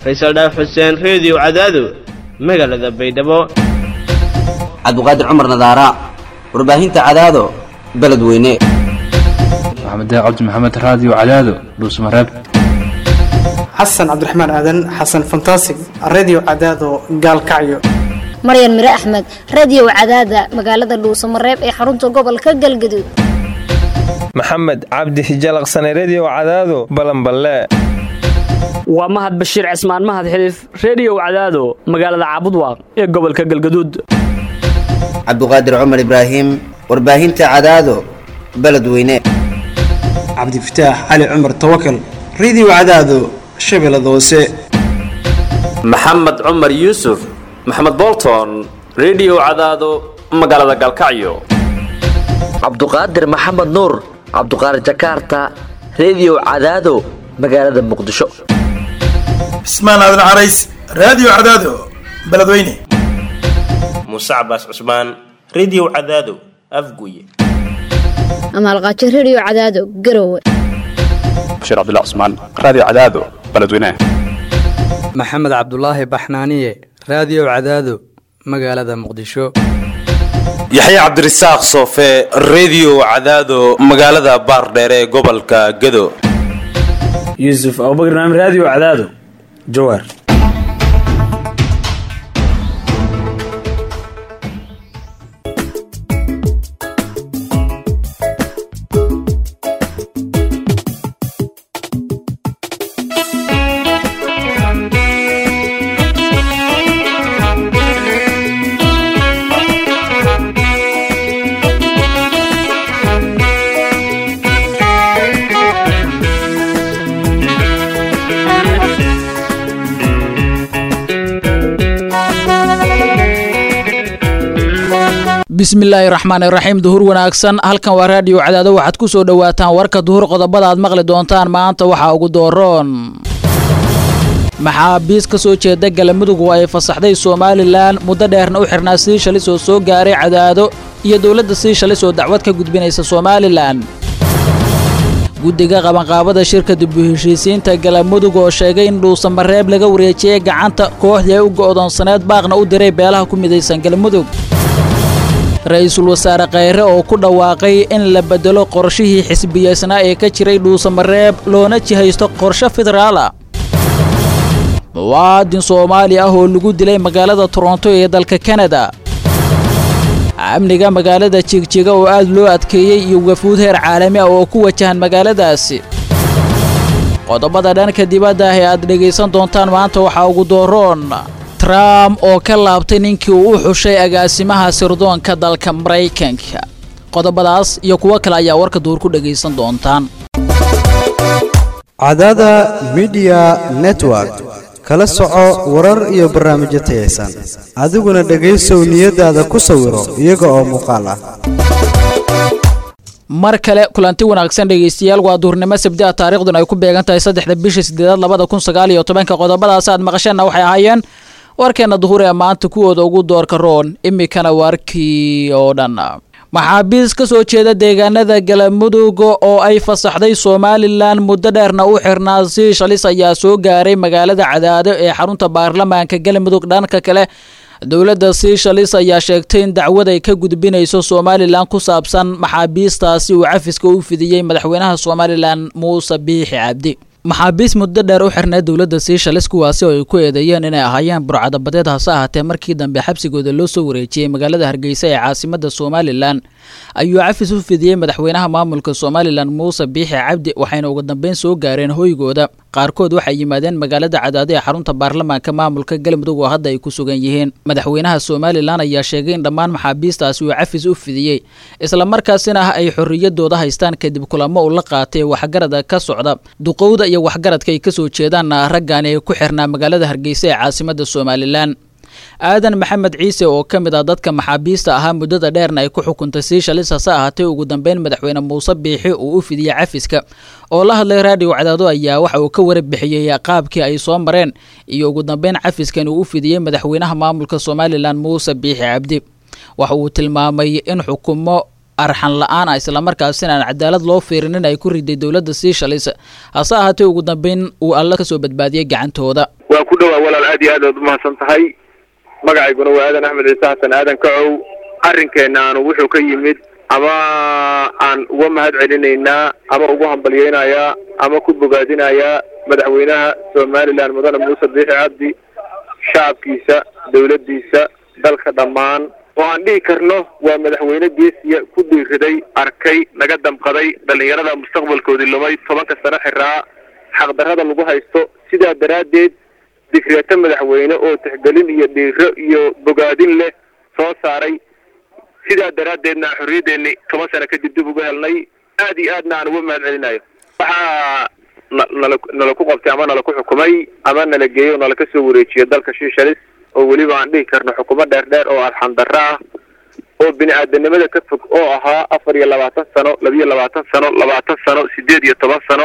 faysal dhaaf xuseen reediyo cadaado magaalada baydhabo cabdiqaadir cumar nadaara warbaahinta cadaado beledweyne maxamed cabdi maxamed raadiyo cadaado dhuusmareeb xasan cabdiraxmaan aadan xasan fantasig redio cadaado gaalkacyo maryan mire axmed radio cadaada magaalada dhuusamareeb ee xarunta gobolka galgaduud maxamed cabdi hijalaqsane redio cadaado balanballe waa mahad bashiir cismaan mahad xiliif reediyow cadaado magaalada caabudwaaq ee gobolka galgaduud cabdiqaadir cumar ibraahim warbaahinta cadaado beledweyne cabdifataax cali cumar tawakal redio cadaado shabeellada hoose maxamed cumar yuusuf maxamed bolton redio cadaado magaalada galkacyo cabduqaadir maxamed nuur cabduqaadir jakaarta redio cadaado magaalada muqdisho cismaan aadan carays raadiyo cadaado beledweyne muuse cabaas cusmaan redio cadaado afguye amaalqaajo redio cadaado garowe bashiir cabdilla cusmaan raadiyo cadaado beledweyne maxamed cabdulaahi baxnaaniye raadiyo cadaado magaalada muqdisho yaxya cabdirasaaq soofe redio cadaado magaalada baardheere ee gobolka gado yuusuf abubakr naam raadiyo cadaado jawaar bismillaahi raxmaan iraxiim duhur wanaagsan halkan waa raadiyo cadaado waxaad ku soo dhowaataan warka duhur qodobada aad maqli doontaan maanta waxaa ugu dooroon maxaabiis ka soo jeeda galamudug oo ay fasaxday somalilan muddo dheerna u xirnaa sii shalis oo soo gaaray cadaado iyo dowladda sii shalis oo dacwad ka gudbinaysa somalilan guddiga qabanqaabada shirka dib u heshiisiinta galamudug oo sheegay in dhuusamareeb laga wareejiyey gacanta kooxdii ay u go'doonsaneed baaqna u diray beelaha ku midaysan galmudug ra-iisul wasaare khayre oo ku dhawaaqay in la beddelo qorshihii xisbiyeysnaa ee ka jiray dhuusamareeb loona jihaysto qorshe federaala muwaadin soomaali ah oo lagu dilay magaalada toronto ee dalka kanada amniga magaalada jigjiga oo aad loo adkeeyey iyo wafuud heer caalami ah oo ku wajahan magaaladaasi qodobada dhanka dibadda ah ee aad dhegaysan doontaan maanta waxaa ugu dooroon trump oo ka laabtay ninkii uu u xushay agaasimaha sirdoonka dalka maraykanka qodobadaas iyo kuwo kale ayaa warka duur ku dhegaysan doontaan cadaada midiya network kala soco warar iyo barnaamijyo tayaysan adiguna dhegaysow niyadaada ku sawiro iyaga oo muuqaal ah mar kale kulanti wanaagsan dhegaystayaal waa duurnimo sabdia taariikhduna ay ku beegan tahay saddexda bisha sideedaad labada kun sagaal iyo tobanka qodobadaas aad maqasheenna waxay ahaayeen warkeenna duhur ee maanta kuwooda ugu doorka roon imikana waarkii oo dhan maxaabiis ka soo jeeda deegaanada galamudug oo ay fasaxday somalilan muddo dheerna u xirnaa si shalis ayaa soo gaaray magaalada cadaado ee xarunta baarlamaanka galamudug dhanka kale dowladda siishalis ayaa sheegtay in dacwad ay ka gudbinayso somalilan ku saabsan maxaabiistaasi uu cafiska u fidiyey madaxweynaha somalilan muuse biixi cabdi maxaabiis muddo dheer u xirnay dowladda siishalis kuwaasi oo ay ku eedeeyeen inay ahaayeen burcadabadeed hase ahaatee markii dambe xabsigooda loo soo wareejiyey magaalada hargeysa ee caasimada somalilan ayuu cafis u fidiyey madaxweynaha maamulka somalilan muuse biixi cabdi waxayna ugu dambeyn soo gaareen hoygooda qaarkood waxay yimaadeen magaalada cadaado ee xarunta baarlamaanka maamulka galmudug oo hadda ay ku sugan yihiin madaxweynaha somalilan ayaa sheegay in dhammaan maxaabiistaasi uu cafis u fidiyey islamarkaasina ay xorriyadooda haystaan kadib kulamo uu la qaatay waxgarada ka socda duqowda iyo waxgaradka ay kasoo jeedaan raggaani ay ku xirnaa magaalada hargeysa ee caasimada somalilan aadan maxamed ciise oo ka mid ah dadka maxaabiista ahaa muddada dheerna ay ku xukuntay sii shalis hase ahaatee ugu dambeyn madaxweyne muuse biixi uu u fidiyey cafiska oo la hadlay raadiyo cadaado ayaa waxa uu ka warbixiyey qaabkii ay soo mareen iyo ugu dambeyn cafiskan uu u fidiyey madaxweynaha maamulka somalilan muuse biixi cabdi waxa uu tilmaamay in xukumo arxan la-aan ah islamarkaasina aan cadaalad loo fiirinin ay ku riday dowladda sii shalis hase ahaatee ugu dambeyn uu alla kasoo badbaadiyey gacantooda waan ku dhowaa walaal aad iyo aad ood umahadsan tahay magacayguna waa aadan axmed ciise xasan aadan kacow arrinkeennaanu wuxuu ka yimid ama aan uga mahad celinaynaa ama ugu hambalyeynayaa ama ku bogaadinayaa madaxweynaha somalilan mudane muuse biixi cabdi shacabkiisa dawladdiisa dalka dhammaan oo aan dhihi karno waa madaxweyne geesiya ku dhiiriday arkay naga damqaday dhallinyarada mustaqbalkoodii lumay tobanka sano xiraa xaqdarrada lagu haysto sidaa daraaddeed digreeto madaxweyne oo tixgelin iyo dhiiro iyo bogaadin leh soo saaray sidaa daraaddeedna xorriyaddeeni toban sano kadib dib uga helnay aad iyo aadna aan uga mahad celinayo waxaa na- nala nala ku qabtay ama nala ku xukumay ama nala geeyey oo nala ka soo wareejiyay dalka shishalis oo weliba aan dhihi karno xukumo dheer dheer oo arxandarro ah oo bini aadanimada ka fog oo ahaa afar iyo labaatan sano labiyo labaatan sano labaatan sano sideed iyo toban sano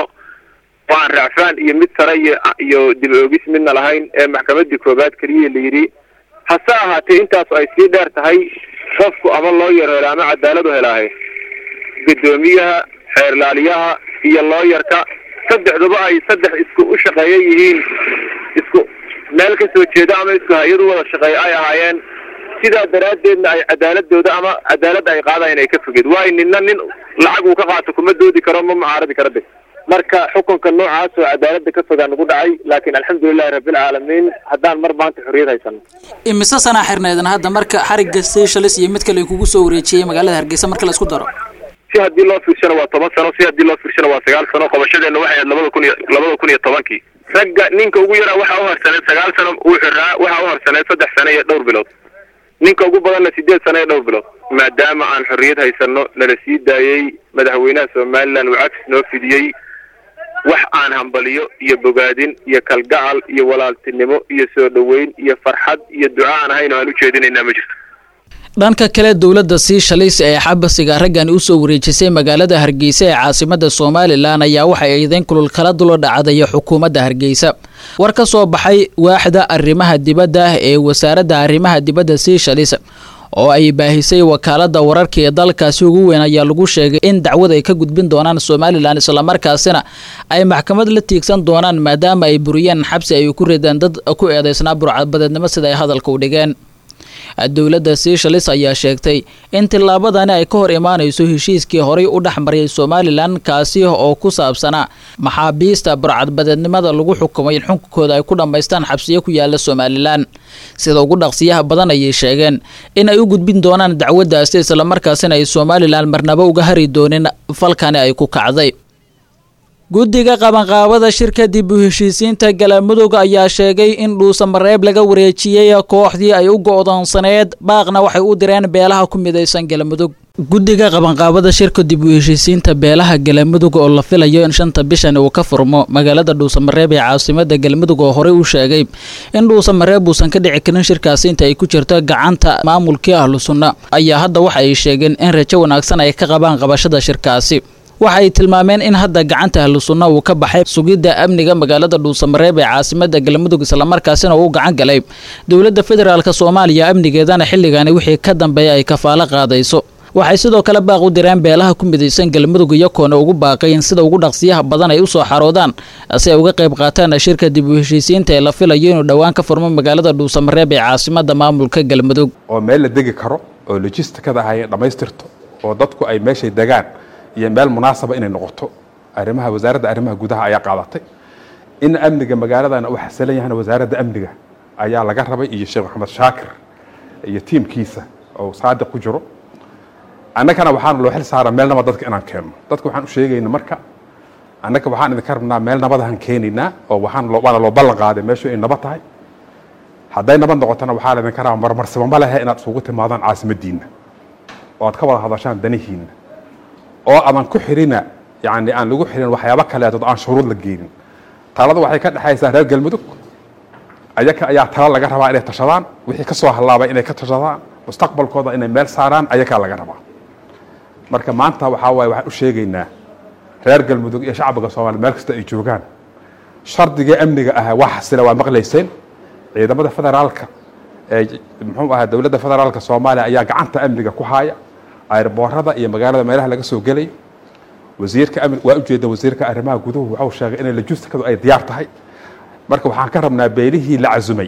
oo aan racfaan iyo mid sare iyo iyo dib oogis midna lahayn ee maxkamadii koobaad keliya la yidhi hase ahaatee intaas ay sii dheer tahay qofku ama loo yaro helo ama cadaalad u helaahe guddoomiyaha xeerlaaliyaha iyo looyarka saddexduba ay saddex isku u shaqeeya yihiin isku meel ka soo jeeda ama isku hay-ad u wada shaqeeya ay ahaayeen sidaa daraaddeedna ay cadaaladooda ama cadaaladda ay qaadayan ay ka fogeed waayo ninna nin lacag uu ka qaato kuma doodi karo ma mucaaradi karo de marka xukunka noocaas oo cadaaladda ka fogaa nagu dhacay laakiin alxamdulilahi rabbilcaalamiin haddaan mar maanta xorriyad haysano imise sanaa xirneedan hadda marka xarigga seychelles iyo mid kale kugu soo wareejiyey magaalada hargeysa marka la isku daro si haddii loo fiirsano waa toban sano si haddii loo fiirsano waa sagaal sano qabashadeenna waxay ahayd labada kun iyo labada kun iyo tobankii ragga ninka ugu yaraa waxaa u harsaneed sagaal sano uu xiraa waxaa u harsaneed saddex sano iyo dhowr bilood ninka ugu badanna sideed sano iyo dhowr bilood maadaama aan xorriyad haysano nala sii daayey madaxweynaha somalilan uu cagsi noo fidiyey wax aan hambaliyo iyo bogaadin iyo kalgacal iyo walaaltinimo iyo soo dhoweyn iyo farxad iyo duca aan ahayn oo aan u jeedinaynaa ma jirto dhanka kale dowladda seychelles ee xabasiga raggan usoo wareejisay magaalada hargeysa ee caasimada somalilan ayaa waxay eedeyn kulul kala dula dhacday xukuumadda hargeysa war ka soo baxay waaxda arrimaha dibadda ee wasaaradda arrimaha dibadda seychelles oo ay baahisay wakaalada wararka ee dalkaasi ugu weyn ayaa lagu sheegay in dacwad ay ka gudbin doonaan somalilan islamarkaasina ay maxkamad la tiigsan doonaan maadaama ay buriyeen xabsi ay ku rideen dad ku eedeysnaa burcadbadeednimo sida ay hadalka u dhigeen dowladda seychelles ayaa sheegtay in tillaabadani ay ka hor imaanayso heshiiskii horay u dhexmariyay somalilan kaasi oo ku saabsanaa maxaabiista burcadbadeednimada lagu xukumay in xukunkooda ay ku dhammaystaan xabsiyo ku yaala somalilan sida ugu dhaqsiyaha badan ayay sheegeen in ay u gudbin doonaan dacwaddaasi islamarkaasina ay somalilan marnabo uga hari doonin falkani ay ku kacday guddiga qabanqaabada shirka dib u heshiisiinta galamudug ayaa sheegay in dhuusamareeb laga wareejiyey kooxdii ay u go'doonsaneed baaqna waxay u direen beelaha ku midaysan galamudug guddiga qabanqaabada shirka dib u heshiisiinta beelaha galamudug oo la filayo in shanta bishan uu ka furmo magaalada dhuusamareeb ee caasimada galmudug oo horey u sheegay in dhuusamareeb uusan ka dhici karin shirkaasi inta ay ku jirto gacanta maamulkii ahlu sunna ayaa hadda waxa ay sheegeen in rajo wanaagsan ay ka qabaan qabashada shirkaasi waxa ay tilmaameen in hadda gacanta ahlu sunna uu ka baxay sugidda amniga magaalada dhuusamareeb ee caasimada galmudug islamarkaasina uu gacan galay dowladda federaalk soomaaliya amnigeedana xilligani wixii ka dambeeya ay kafaalo qaadayso waxay sidoo kale baaq u direen beelaha ku midaysan galmudug iyakoona ugu baaqay in sida ugu dhaqsiyaha badan ay usoo xaroodaan si ay uga qayb qaataan shirka dib u heshiisiinta ee la filayo inuu dhowaan ka furmo magaalada dhuusamareeb ee caasimada maamulka galmudug oo meel la degi karo oo logistikada ay dhammaystirto oo dadku ay meeshay degaan iyo meel munaasaba inay noqoto arrimaha wasaaradda arrimaha gudaha ayaa qaadatay in amniga magaaladana uu xasilan yahana wasaaradda amniga ayaa laga rabay iyo sheekh maxamed shaakir iyo tiimkiisa oo saadiq ku jiro annagana waxaana loo xil saara meel nabad dadka inaan keenno dadka waxaan u sheegayna marka annaga waxaan idinka rabnaa meel nabadahan keenaynaa oo waxaan loo waana loo ballan qaaday meeshu ay nabad tahay hadday nabad noqotona waxaa laydinka rabaa marmarsaba ma lehe inaad isugu timaadaan caasimaddiinna oo aad ka wada hadashaan danihiinna oo adan ku xirina yani aan lagu xirin waxyaabo kaleetood aan shuruud la geenin talada waxay ka dhexaysaa reer galmudug ayaka ayaa tala laga rabaa inay tashadaan wixii ka soo hallaabay inay ka tashadaan mustaqbalkooda inay meel saaraan ayakaa laga rabaa marka maanta waxaa waaye waxaan u sheegaynaa reer galmudug iyo shacbiga soomaaliya meel kasta ay joogaan shardigii amniga ahaa waa xasila waa maqlayseen ciidamada federaalka ee muxuu ahaa dowladda federaalka soomaaliya ayaa gacanta amniga ku haaya airboorada iyo magaalada meelaha laga soo gelayo wasiirka amni waa ujeeda wasiirka arrimaha guduhu waxau sheegay inay lojistikadu ay diyaar tahay marka waxaan ka rabnaa beelihii la casumay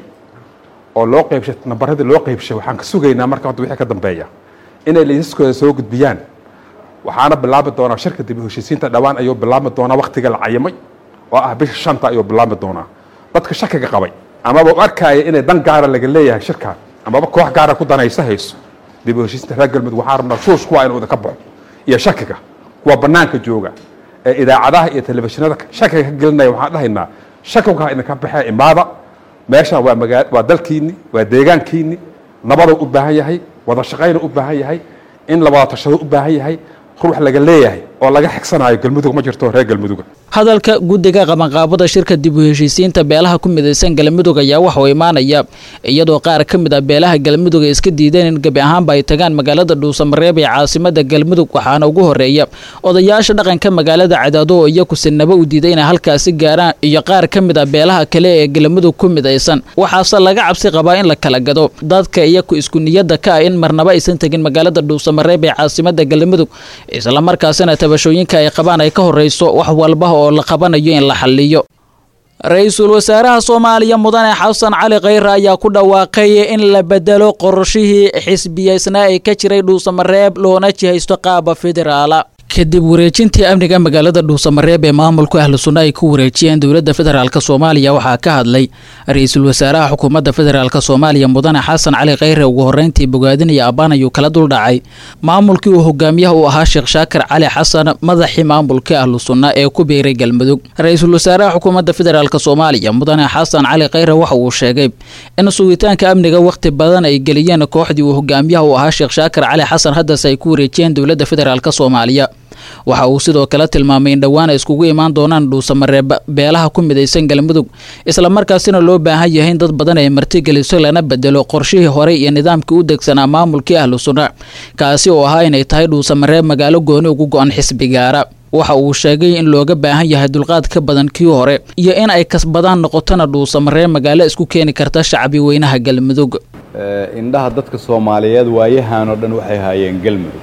oo loo qaybshay nambaradii loo qaybshay waxaan ka sugaynaa marka hadda wixii ka dambeeya inay liisaskooda soo gudbiyaan waxaana bilaabi doonaa shirka dib u heshiisiinta dhowaan ayuu bilaabi doonaa waktiga la cayimay oo ah bisha shanta ayuu bilaabi doonaa dadka shakiga qabay amaba u arkaya inay dan gaara laga leeyahay shirkan amaba koox gaara ku danaysa hayso dib u heshiisinta reer galmudug waxaan rabnaa shuush kuwa inuu idinka baxo iyo shakiga kuwa banaanka jooga ee idaacadaha iyo telefishinada shakiga ka gelinaya waxaan dhahaynaa shakiga idinka baxee imaada meeshan waa magaa waa dalkiini waa deegaankiini nabaduu u baahan yahay wada shaqayna u baahan yahay in la wada tashado u baahan yahay ruux laga leeyahay oo laga xigsanayo galmudug ma jirto reer galmuduga hadalka guddiga qabanqaabada shirka dib u heshiisiinta beelaha ku midaysan galmudug ayaa waxauu imaanaya iyadoo qaar ka mid ah beelaha galmudug ay iska diideen in gebi ahaanba ay tagaan magaalada dhuusamareeb ee caasimada galmudug waxaana ugu horeeya odayaasha dhaqanka magaalada cadaado oo iyaku sinaba u diiday inay halkaasi gaaraan iyo qaar ka mid ah beelaha kale ee galmudug ku midaysan waxaase laga cabsi qabaa in la kala gado dadka iyaku isku niyadda ka ah in marnaba aysan tegin magaalada dhuusamareeb ee caasimada galmudug islamarkaasina tabashooyinka ay qabaan ay ka horeyso wax walba oo la qabanayo in la xaliyo ra-iisul wasaaraha soomaaliya mudane xasan cali khayre ayaa ku dhawaaqay in la bedelo qorshihii xisbiyeysnaa ee ka jiray dhuusamareeb loona jihaysto qaaba federaala kadib wareejintii amniga magaalada dhuusamareeb ee maamulku ahlu sunna ay ku wareejiyeen dowladda federaalk soomaaliya waxaa ka hadlay ra-iisul wasaaraha xukuumadda federaalk soomaaliya mudane xasan cali khayre ugu horreyntii bogaadinaya abbaan ayuu kala duldhacay maamulkii uu hogaamiyaha u ahaa sheekh shaakir cali xasan madaxii maamulka ahlu sunna ee ku biiray galmudug ra-iisul wasaaraha xukuumadda federaalk soomaaliya mudane xasan cali khayre waxa uu sheegay in sugitaanka amniga wakhti badan ay geliyeen kooxdii uu hogaamiyaha u ahaa sheekh shaakir cali xasan haddase ay ku wareejiyeen dowladda federaalk soomaaliya waxa uu sidoo kale tilmaamay in dhowaan ay iskugu imaan doonaan dhuusamareeb beelaha ku midaysan galmudug islamarkaasina loo baahan yahay in dad badan ay martigeliso lana bedelo qorshihii horey iyo nidaamkii u degsanaa maamulkii ahlu sunna kaasi oo ahaa inay tahay dhuusamareeb magaalo gooni ugu go-an xisbigaara waxa uu sheegay in looga baahan yahay dulqaad ka badan kii hore iyo in ay kasbadaan noqotona dhuusamareeb magaalo isku keeni karta shacbi weynaha galmudug indhaha dadka soomaaliyeed waayahan oo dhan waxay haayeen galmudug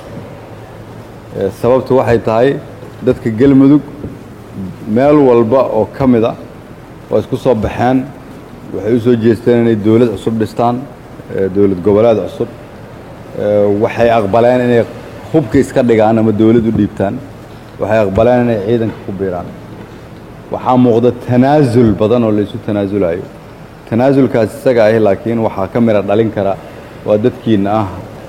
sababtu waxay tahay dadka galmudug meel walba oo ka mid a waa isku soo baxeen waxay u soo jeesteen inay dowlad cusub dhistaan dowlad goboleed cusub waxay aqbaleen inay hubka iska dhigaan ama dowlad u dhiibtaan waxay aqbaleen inay ciidanka ku biiraan waxaa muuqda tanaasul badan oo laysu tanaasulayo tanaasulkaas isaga ahi laakiin waxaa ka mira dhalin kara waa dadkiina ah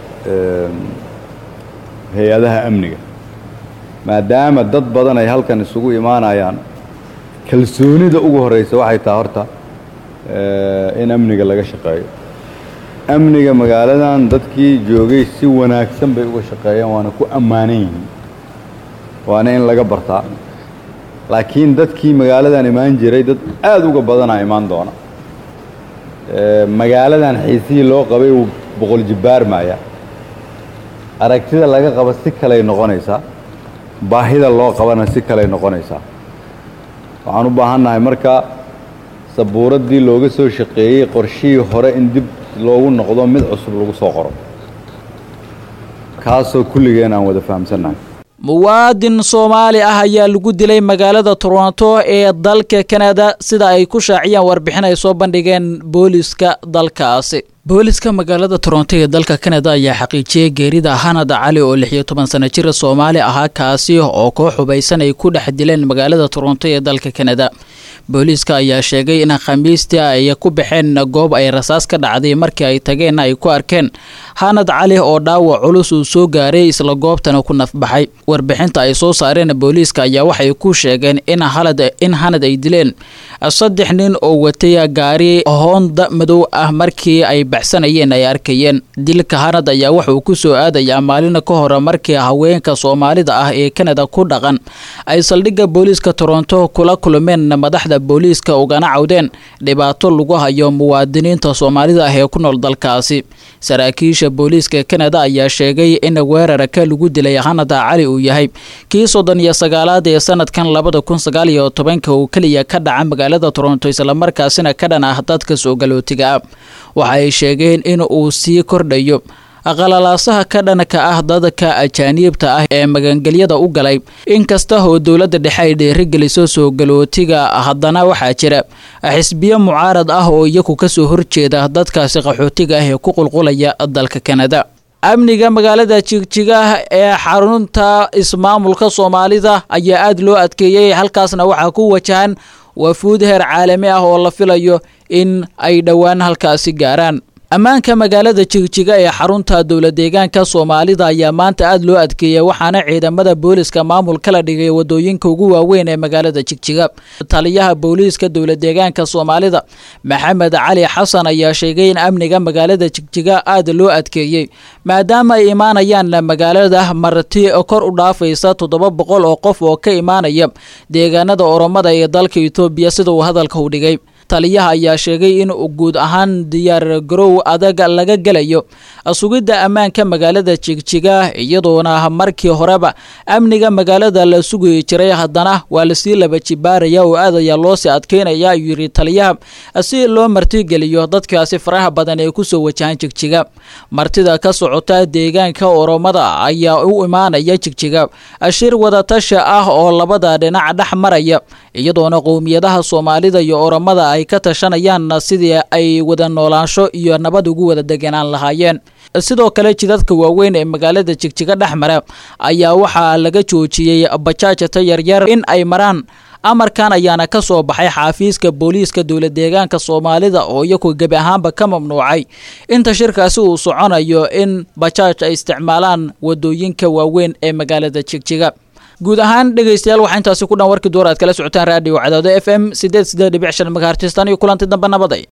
hay-adaha amniga maadaama dad badan ay halkan isugu imaanayaan kalsoonida ugu horreysa waxay tahay horta in amniga laga shaqeeyo amniga magaaladan dadkii joogay si wanaagsan bay uga shaqeeyeen waana ku ammaanan yihiin waana in laga bartaa laakiin dadkii magaaladan imaan jiray dad aada uga badanaa imaan doona magaaladan xiisihii loo qabay uu boqol jibbaar maaya aragtida laga qaba si kaley noqonaysaa baahida loo qabana si kaley noqonaysaa waxaan u baahannahay marka sabuuraddii looga soo shaqeeyey qorshihii hore in dib loogu noqdo mid cusub lagu soo qoro kaasoo kulligeen aan wada fahamsannahay muwaadin soomaali ah ayaa lagu dilay magaalada toronto ee dalka kanada sida ay ku shaaciyaan warbixin ay soo bandhigeen booliska dalkaasi booliska magaalada toronto ee dalka kanada ayaa xaqiijiyey geerida hanad cali oo lix iyo toban sano jira soomaali ahaa kaasi oo koox hubaysan ay ku dhex dileen magaalada toronto ee dalka kanada booliiska ayaa sheegay in khamiistii ay ku baxeen goob ay rasaas ka dhacday markii ay tageenna ay ku arkeen hanad cali oo dhaawac culus uu soo gaaray isla goobtana ku nafbaxay warbixinta ay soo saareen booliiska ayaa waxay ku sheegeen in in hanad ay dileen saddex nin oo watay gaari hoonda madow ah markii ay baxsanayeen ay arkayeen dilka hanad ayaa wuxuu ku soo aadayaa maalina ka hore markii haweenka soomaalida ah ee kanada ku dhaqan ay saldhigga booliiska toronto kula kulmeen madaxda booliiska ugana cawdeen dhibaato lagu hayo muwaadiniinta soomaalida ah ee ku nool dalkaasi saraakiisha booliiska kanada ayaa sheegay in weerarka lagu dilay hanada cali uu yahay kii soddon iyo sagaalaad ee sanadkan labada kun sagaal iyo tobanka uu keliya ka dhaca magaalada toronto islamarkaasina ka dhan ah dadka soo galootiga ah waxa ay sheegeen in uu sii kordhayo qalalaasaha ka dhanka ah dadka ajaaniibta ah ee magangelyada u galay inkasta oo dowladda dhexe ay dhiirigeliso soo galootiga haddana waxaa jira xisbiyo mucaarad ah oo iyagu kasoo horjeeda dadkaasi qaxootiga ah ee ku qulqulaya dalka kanada amniga magaalada jigjiga ee xarunta ismaamulka soomaalida ayaa aada loo adkeeyey halkaasna waxaa ku wajahan wafuud heer caalami ah oo la filayo in ay dhowaan halkaasi gaaraan ammaanka magaalada jigjiga ee xarunta dowla deegaanka soomaalida ayaa maanta aada loo adkeeyay waxaana ciidamada booliska maamul kala dhigay wadooyinka ugu waaweyn ee magaalada jigjiga taliyaha booliiska dowla deegaanka soomaalida maxamed cali xasan ayaa sheegay in amniga magaalada jigjiga aada loo adkeeyey maadaama ay imaanayaan magaalada marti kor u dhaafaysa toddoba boqol oo qof oo ka imaanaya deegaanada oromada ee dalka etoobiya sida uu hadalka u dhigay taliyaha ayaa sheegay in guud ahaan diyaar garow adag laga gelayo sugidda ammaanka magaalada jigjiga iyadoona markii horeba amniga magaalada la sugi jiray haddana waa lasii laba jibaaraya oo aad ayaa loosii adkeynaya ayuu yidhi taliyaha si loo martigeliyo dadkaasi faraha badan ee kusoo wajahan jigjiga martida ka socota deegaanka oromada ayaa u imaanaya jigjiga shir wadatasha ah oo labada dhinac dhex maraya iyadoona qowmiyadaha soomaalida iyo oromada ay ka tashanayaan sidii ay wada noolaansho iyo nabad ugu wada deganaan lahaayeen sidoo kale jidadka waaweyn ee magaalada jigjiga dhex mara ayaa waxaa laga joojiyey bajaajta yaryar in ay maraan amarkan ayaana ka soo baxay xaafiiska booliiska dowla deegaanka soomaalida oo iyagu gebi ahaanba ka mamnuucay inta shirkaasi uu soconayo in bajaaj ay isticmaalaan wadooyinka waaweyn ee magaalada jigjiga guud ahaan dhegaystayaal waxaa intaasi ku dhan warkii door aad kala socotaan raadiyo cadaado f m sideed sideed dhibic shan megahertistan iyo kulanti dambe nabaday